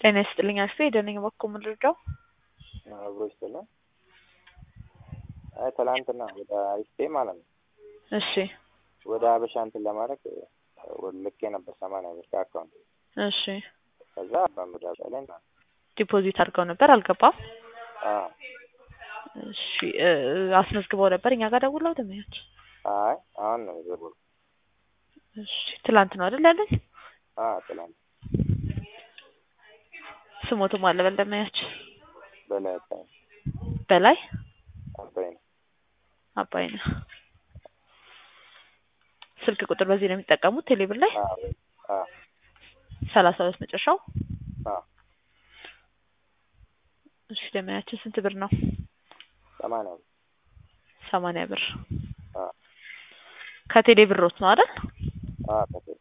ጤና ይስጥልኝ አስቴ ደነኝ በኩል ምልርዳው አብሮ ይስጥልን። አይ ትላንትና ወደ አይስቴ ማለት ነው እሺ ወደ ሀበሻ እንትን ለማድረግ ልኬ ነበር ሰማንያ ብር ከአካውንት እሺ ከዛ በምዳ ላይ ዲፖዚት አድርገው ነበር አልገባም አዎ እሺ እ አስመዝግበው ነበር እኛ ጋር ደውለው ደመኞች አይ አሁን ነው የደወልኩት። እሺ ትላንት ነው አይደል ያለኝ አዎ ትላንት ስሞትም አለ በል ደመኞች በላይ አባይ በላይ አባይ ነው አባይ ነው ስልክ ቁጥር በዚህ ነው የሚጠቀሙት ቴሌብር ላይ አዎ አዎ ሰላሳ ሁለት መጨረሻው አዎ እሺ ደመያችን ስንት ብር ነው ሰማንያ ብር ሰማንያ ብር አዎ ከቴሌ ብሮት ነው አይደል አዎ ከቴሌ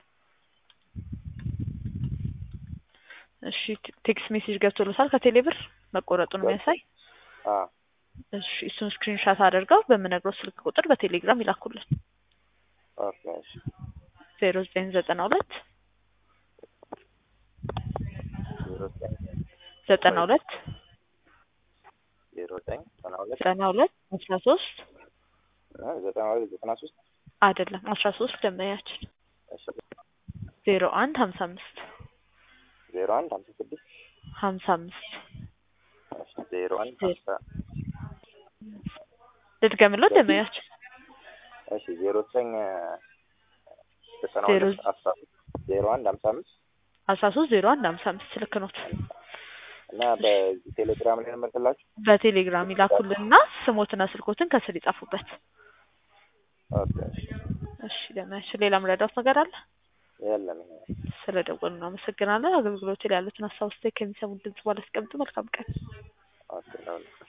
እሺ ቴክስት ሜሴጅ ገብቶሎታል ከቴሌ ብር መቆረጡን የሚያሳይ አዎ እሺ እሱን ስክሪንሻት አድርገው በምነግረው ስልክ ቁጥር በቴሌግራም ይላኩልን ኦኬ እሺ ዜሮ ዘጠኝ ዘጠና ሁለት ዜሮ ዘጠኝ ዘጠና ሁለት ዜሮ ዘጠኝ ዘጠና ሁለት ዘጠና ሁለት አስራ ሶስት እ ዘጠና ሁለት ዘጠና ሶስት አይደለም አስራ ሶስት ደመያችን እሺ ዜሮ አንድ ሀምሳ አምስት ዜሮ አንድ ሀምሳ ስድስት ሀምሳ አምስት እሺ ዜሮ አንድ ሀምሳ ልድገምለው ደመያችን እሺ ዜሮ ዘጠኝ ዘጠና ዜሮ ሁለት አስራ ዜሮ አንድ ሀምሳ አምስት አስራ ሶስት ዜሮ አንድ ሀምሳ አምስት ልክ ኖት እና በዚህ ቴሌግራም ላይ ልመልስላችሁ በቴሌግራም ይላኩልንና ስሞትና ስልኮትን ከስር ይጻፉበት ኦኬ እሺ እሺ ደመያችን ሌላ ምረዳት ነገር አለ የለም ይሄ ስለ ደወሉ እናመሰግናለን አገልግሎት ላይ ያሉትን ሀሳብ ስታይ ከሚሰሙን ድምጽ ባላስቀምጡ መልካም ቀን ኦኬ ነው